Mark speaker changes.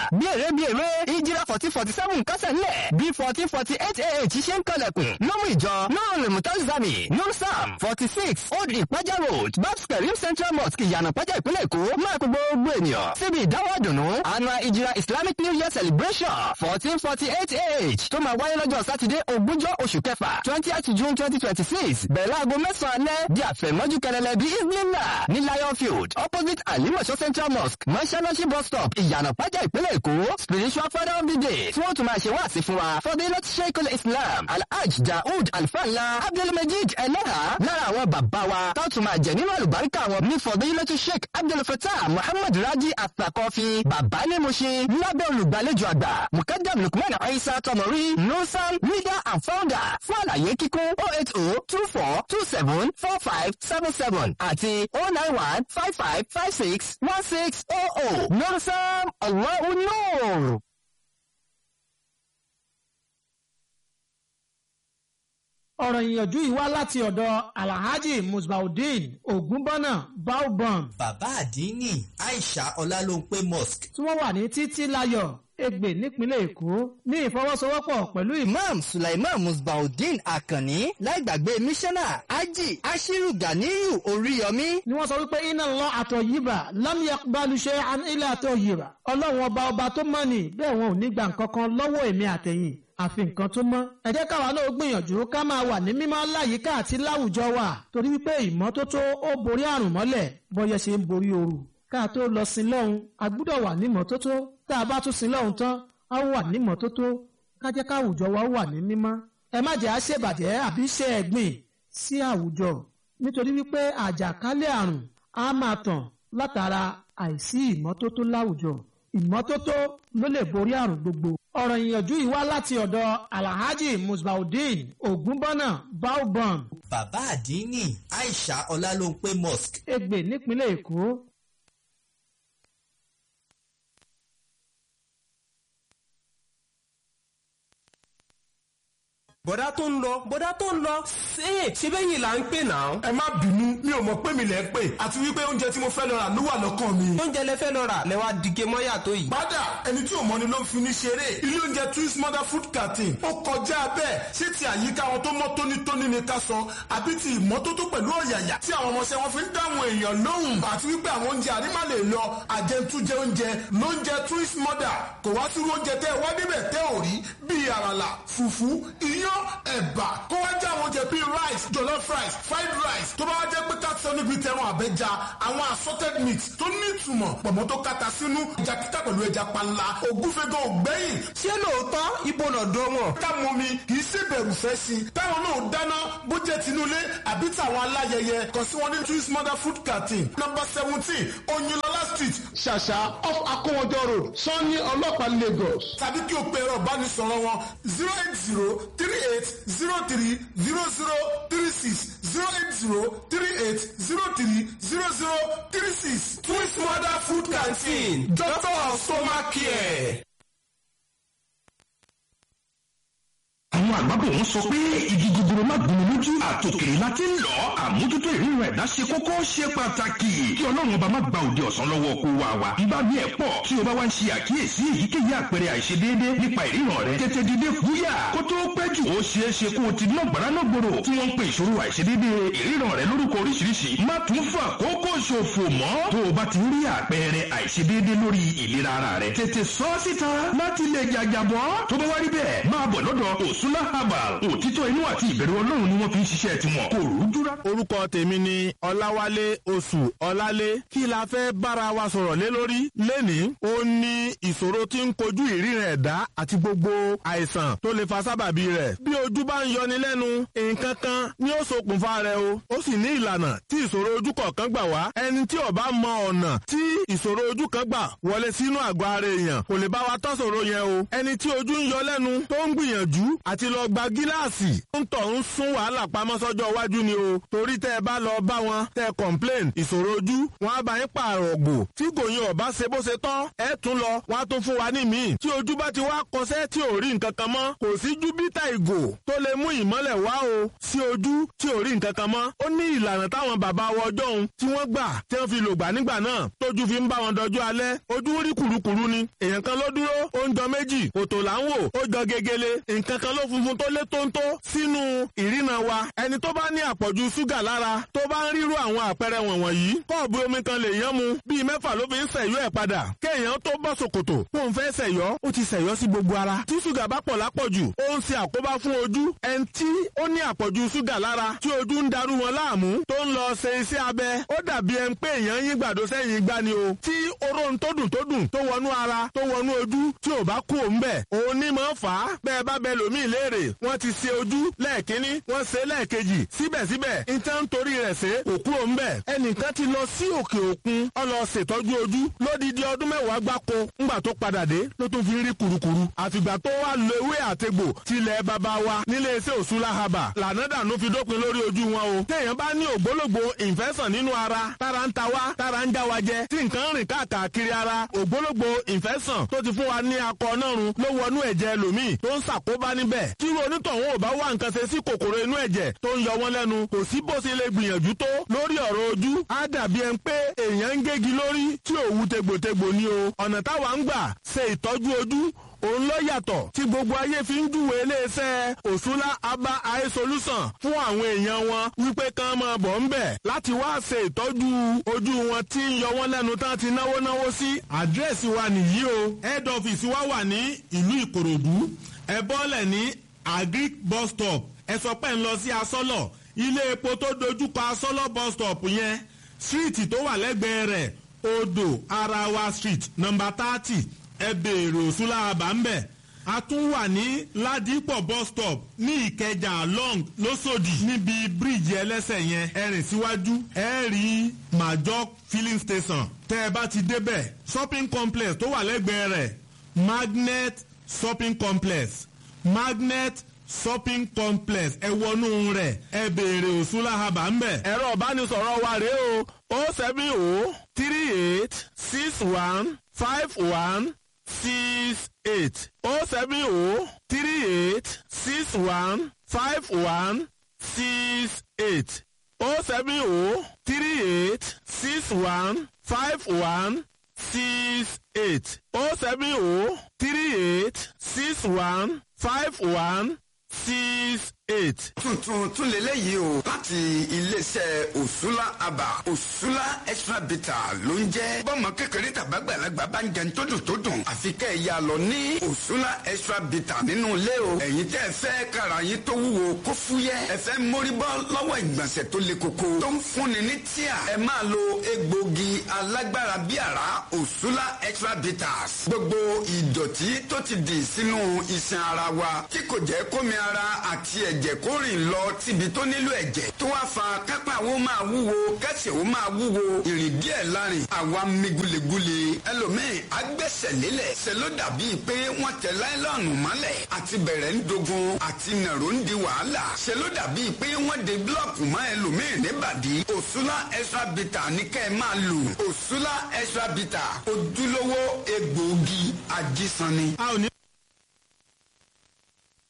Speaker 1: bí èrè bí èrè ìjìrà fourteen forty seven kásẹ̀ ńlẹ̀ bí fourteen forty eight ah ṣe ń kọlẹ̀kùn lọ́mú ìjọ nurul mutazami nur sam forty six old ìpájà road babs karim central mosque ìyànà pájà ìpínlẹ̀ èkó máa kó gbogbo ènìyàn síbi ìdáwọ́ àdùnnú annual ìjìrà islamic new year celebration fourteen forty eight ah tó máa wáyé lọ́jọ́ sátidé ogúnjọ́ oṣù kẹfà twentieth june twenty twenty six bẹ̀rẹ̀ aago mẹ́sàn-án alẹ́ di àfẹ̀mọ́jú kẹlẹ́lẹ́ bí islinla ní lion field opposite alimọ̀ṣọ́ central mosque mọ́ṣáláṣí bus stop ìyànà pájà ìpínlẹ̀ èkó spiritual father of the day tí wọ́n tún máa ṣe wáàsí fún wa fọdílẹ̀ sheikul islam alhaj daoud alfanla abdulmajid eleha lára àwọn bàbá wa tó tún máa jẹ nínú àlùbáríkà wọn ní fọdílẹ̀ sheik abdulfatah muhammad raji atakọfi bàbá ní mo ṣe lábẹ́ olùgbàlejò àgbà mukadam lukman aisa tọmọrí nusan leader and founder fún àlàyé kíkún oh eight oh two four two seven four five seven seven àti oh nine one five five five six one six oh oh nusan allahu nur.
Speaker 2: ọ̀rọ̀ ìyànjú yìí wá láti ọ̀dọ̀ alhaji musbaudeen ogunbọ́nà baobam
Speaker 3: bàbá àdínní aisha ọlálóńpé mosque
Speaker 2: tí wọ́n wà ní títí láyọ̀ Ègbè nípínlẹ̀ Èkó ní ìfọwọ́sowọ́pọ̀ pẹ̀lú ìmọ̀.
Speaker 1: Imam Sulaiman Musbaudeen Akanni láìgbàgbé mísánná Haji Ashiru Ganiyu Oríyọmí.
Speaker 2: ni wọ́n sọ wípé iná lọ àtọ̀ yìbà lámìyà balùṣẹ́ ilé àtọ̀ yìbà ọlọ́run ọba ọba tó mọ̀ ní bẹ́ẹ̀ wọn ò ní gba nǹkan kan lọ́wọ́ èmi àtẹ̀yìn àfi nǹkan tó mọ́. ẹ jẹ́ káwa náà gbìyànjú ká máa wà ní mímọ́ láyìíká àti láwùjọ wa torí wípé ìmọ́tótó ó borí àrùn mọ́lẹ̀ bọ́yẹ ṣe ń borí ooru. ká tó lọ sin lọ́hùn a gbúdọ̀ wà ní mọ́tótó tá a bá tún sin lọ́hùn tán a wà ní mọ́tótó ká jẹ́ káwùjọ wa wà ní mímọ́. ẹ má jẹ́ àṣebàjẹ́ àbí ṣe ẹ̀gbìn sí àwùjọ nítorí wípé àjàkálẹ̀ àrùn á máa tàn látara àìsí ìmọ́tótó láwùjọ ìmọ́tótó ló lè borí àrùn gbogbo. ọ̀rọ̀ ìyànjú yìí wá láti ọ̀dọ̀ alhaji musbaudeen ogunbọ́nà baobam
Speaker 3: bàbá àdínní aisha ọlálóńpé mosque
Speaker 2: Ègbè nípínlẹ̀ èkó.
Speaker 4: bọ̀dá tó ń lọ bọ̀dá tó ń lọ ṣé ṣé bẹ́yìn là ń pè náà.
Speaker 5: ẹ má bínú mi ò mọ̀ pé mi lẹ̀ ń pè àti wípé oúnjẹ tí mo fẹ́ lọ rà ló wà lọ́kàn mi.
Speaker 4: oúnjẹ lẹ fẹ́ lọ rà lẹ wá dìge mọ́yà tó yìí.
Speaker 5: Bádà ẹni tí ò mọ̀ ni ló ń fi ní ṣeré. Ilé oúnjẹ Twins Mother Food Canteen. Ó kọjá bẹ́ẹ̀. Ṣé ti àyíká wọn tó mọ́ tónítóní ni ká sọ? Àbí ti ìmọ́tótó pẹ̀lú ọ̀yàyà tí àwọn ọmọọṣẹ́ wọn fi ń dáhùn èèyàn lóhùn? Àti wípé àwọn oúnjẹ àrímá lè lọ àjẹntújẹ oúnjẹ lóúnjẹ Twins Mother. Kò wá sí oúnjẹ tẹ́ ẹ wá níbẹ̀ tẹ́ ò rí bíi àràlà, fùfú, iyán, ẹ̀bà. Kó wá jẹ́ àwọn oúnjẹ bíi rice, jollof rice, fried rice. Tó bá wá jẹ́ pé ká sọ níbi tẹran àbẹ́ja, àwọn assorted meat tó ní ìtumọ̀ pọ̀mọ́ tó kata sínú ẹja kíkà pẹ̀lú ẹja panla ògúnfẹ́gàn ògbẹ́yìn
Speaker 4: ṣé lóòótọ́ ibo lọ́dọ̀ wọn.
Speaker 5: ká mọ mi kì í ṣe bẹ̀rù fẹ́ sí i táwọn náà dáná bó jẹ́ tinúlé àbí tàwọn aláyẹyẹ kàn sí wọn ní twins mother food canteen number seventeen oyinlọlá street ṣàṣà off akówọjọ road sanni ọlọ́pàá lagos tàbí kí o pe ẹ̀rọ ìbánisọ̀rọ̀ wọn zero eight zero three eight zero three zero zero three six zero eight zero three eight zero three zero zero three six twins mother food canteen doctor of stomach care.
Speaker 6: àwọn àgbàbọ̀ wọn sọ pé igi gogoro má gbomi lójú àtòkèrè láti ń lọ àmójútó ìrírun ẹ̀dá ṣe kókó ṣe pàtàkì kí ọlọ́run ọba má gba òde ọ̀sán lọ́wọ́ kó wa wa bíbá bí ẹ̀ pọ̀ tí o bá wá ń ṣe àkíyèsí èyíkéyìí àpẹẹrẹ àìṣedéédé nípa ìríran rẹ tètè dìde fúyà kó tó pẹ́ jù ó ṣeé ṣe kó o ti ná gbàrà náà gbòòrò tí wọ́n ń pe ìṣòro àìṣedéédé ìríran rẹ lórúkọ oríṣiríṣi má tún fà kókó ṣòfò mọ́ tó o bá ti rí àpẹẹrẹ àìṣedéédé lórí ìlera ara rẹ tètè sọ síta láti lè jàjàbọ́ tó bá wá rí bẹ́ẹ̀ máa bọ̀ lọ́dọ̀ òsúná herbal òtítọ́ inú àti ìbẹ̀rù ọlọ́run ni wọ́n fi ń ṣiṣẹ́ tiwọn kò rújúra.
Speaker 7: orúkọ tèmi ni ọláwálé oṣù ọlálé kí la fẹ́ bára wa sọ̀rọ̀ lé lórí lẹ́nìí ó ní ìṣòro tí ń kojú ìríran ẹ̀dá àti gbogbo àìsàn tó lè fa sábàbí rẹ̀ bí ojú bá ń yọni lẹ́nu nǹkan kan ni ó ṣokùnfà rẹ̀ o ó sì ní ìlànà tí ìṣòro ojú kọ̀ọ̀kan gbà wá ẹni tí ó bá mọ ọ̀nà tí ìṣòro ojú kan gbà wọlé sínú àgọ́ ara èèyàn kò lè bá wa tọ́ ṣòro yẹn o ẹni tí ojú ń yọ lẹ́nu tó ń gbìyànjú àti lọ gba gíláàsì ń tọ̀ ń sún wàhálà pamọ́ sọ́jọ́ iwájú ni o torí tẹ́ ẹ bá lọ bá wọn tẹ́ ẹ complain ìṣòro ojú wọn á bá yín pààrọ̀ ògbò tí kò yin ọ̀bá ṣe bó ṣe tán ẹ tún lọ wọn á tún fún wa ní míì tí ojú bá ti wá kọsẹ́ tí ò rí nǹkan kan mọ́ kò sí júbítà ìgò tó lè mú ìmọ́lẹ̀ wá o sí ojú tí ò rí nǹkan kan mọ́ ó ní ìlànà táwọn bàbá wa ọjọ́ òun tí wọ́n gbà tí wọ́n fi lògbà nígbà náà tójú fi ń bá wọn dọjú alẹ́ ojú rí kùrukùru ni èèyàn kan ló dúró ó ń jọ méjì òtò là ń wò ó jọ gegele nǹkan kan ló funfun tó lé tóńtó sínú ìrìnà wa ẹni tó bá ní àpọ̀jù ṣúgà lára tó bá ń ríru àwọn àpẹẹrẹ wọ̀nyí kọ́ọ̀bù omi kan lè yán mu bíi mẹ́fà ló fi ń ṣẹ̀yọ́ ẹ̀ padà kéèyàn tó bọ́ ṣòkòtò kó ń fẹ́ ṣẹ̀yọ́ ó ti ṣẹ̀yọ́ sí gbogbo ara tí ṣúgà bá pọ̀ lápọ̀jù ó ń ṣe àkóbá fún ojú ẹni tí ó ní àpọ̀jù ṣúgà lára tí ojú ń darú wọn láàmú tó ń lọ ṣe iṣẹ́ abẹ ó dàbí ẹni pé èèyàn yín gbàdó sẹ́yìn gbá ni o tí oró ń tó dùn tó dùn tó wọnú ara tó wọnú ojú tí ò bá kú òun bẹ̀ òun ní máa fà á bẹ́ẹ̀ bá bẹ lòmíì léèrè wọ́n ti ṣe ojú lẹ́ẹ̀kínní wọ́n ṣe lẹ́ẹ̀kejì síbẹ̀síbẹ̀ nǹkan torí rẹ̀ ṣe òkú òun bẹ̀ ẹnìkan ti lọ sí òkè òkun ó lọ ṣètọ́jú ojú lódìdí ọdún mẹ́wàá gbáko ńgbà tó padà dé ló tún fi rí kurukuru àfìgbà tó wà lo ewé àtegbò tilẹ̀ bàbá wa nílé iṣẹ́ òṣùlá haba lànà dànù fi dópin lórí ojú wọn o téèyàn bá ní ògbólógbò infection nínú ara tára ń ta wá tára ń já wa jẹ tí nǹkan rìn káàkiri ara ògbólógbò infection tó ti fún wa ní akọ nọ́run ló wọnú ẹ̀jẹ̀ ẹlòmíì tó ń ṣàkóbá níbẹ̀ tí onítọ̀hún ò bá wá nǹkan ṣe sí kòkòrò inú ẹ̀jẹ̀ tó ń yọ wọ́n lẹ́nu kò sí bó ṣe lè gbìyànjú tó lórí ọ̀rọ̀ ojú á dàbí ẹni pé èèyàn ń gégi lórí tí òwú tegbòtegbò ni o ọ̀nà táwa ń gbà ṣe ìtọ́jú ojú òun ló yàtọ̀ tí gbogbo ayé fi ń júwe iléeṣẹ́ òṣùlá aba eye solution fún àwọn èèyàn wọn wípé kán máa bọ̀ ń bẹ̀ láti wá ṣe ìtọ́jú ojú wọn tí ń yọ wọ́n lẹ́nu tán ti náwó náwó sí. àdírẹ́sì wa nìyí o head office wa wà ní ìlú ìkòròdú ẹ bọ́lẹ̀ ní agric bus stop ẹ sọ pé ń lọ sí asọ́lọ̀ ilé epo tó dojúkọ asọ́lọ̀ bus stop yẹn síríìtì tó wà lẹ́gbẹ̀ẹ́ rẹ̀ odò arawa street number thirty ẹ béèrè òṣùlá àbá ń bẹ̀. a tún wà ní ládìpọ̀ bus stop ní ìkẹjà long lọ́sọ̀dì níbi bíríìjì ẹlẹ́sẹ̀ yẹn ẹ rìn síwájú ẹ rí major filling station tẹ́ ẹ bá ti débẹ̀ shopping complex tó wà lẹ́gbẹ̀ẹ́ rẹ̀ magnet shopping complex magnet shopping complex ẹ wọnú rẹ̀ ẹ béèrè òṣùlá àbá ń bẹ̀. ẹ̀rọ ìbánisọ̀rọ̀ wa rèé o o seven o three eight six one five one six eight oh seven oh three eight six one five one six eight oh seven oh three eight six one five one six eight oh seven oh three eight six one five one six eight.
Speaker 8: tuntun tún lélẹ́yìí o láti iléeṣẹ́ òṣùlá àbà òṣùlá extra bitter ló ń jẹ́ bọ́mọ kékeré tàbágbàlagbà bá ń jẹun tó dùn tó dùn àfi kẹ́ ẹ̀ yà lọ ní òṣùlá extra bitter nínú ilé o ẹ̀yin tẹ́ ẹ fẹ́ kára yín tó wúwo kó fúyẹ́ ẹ fẹ́ mórí bọ́ lọ́wọ́ ìgbọ̀nsẹ̀ tó le koko tó ń fúnni ní tíà ẹ máa lo egbògi alágbára bí àrá òṣùlá extra bitters gbogbo ìdọ̀tí tó ti dì sínú iṣan ara wa tí kò jẹ́ kómi ara àti ẹ̀ ẹ̀jẹ̀ kó rìn lọ síbi tó nílò ẹ̀jẹ̀ tó wá fa kápá wo máa wúwo kẹsẹ̀ wo máa wúwo ìrìn díẹ̀ lárin àwa mi gulegule ẹlòmíì agbẹ́sẹ̀ lélẹ̀ ṣe ló dàbí pé wọ́n tẹ láìlọ́ọ̀nù mọ́lẹ̀ àti bẹ̀rẹ̀ ń dogun àti nàró ń di wàhálà ṣe ló dàbí pé wọ́n de búlọ̀kù mọ́ ẹlòmíì níbàdí òṣùlá extra bitter ní kẹ́ ẹ máa lò òṣùlá extra bitter ojúlówó egbòogi ajísanni.
Speaker 7: a ò ní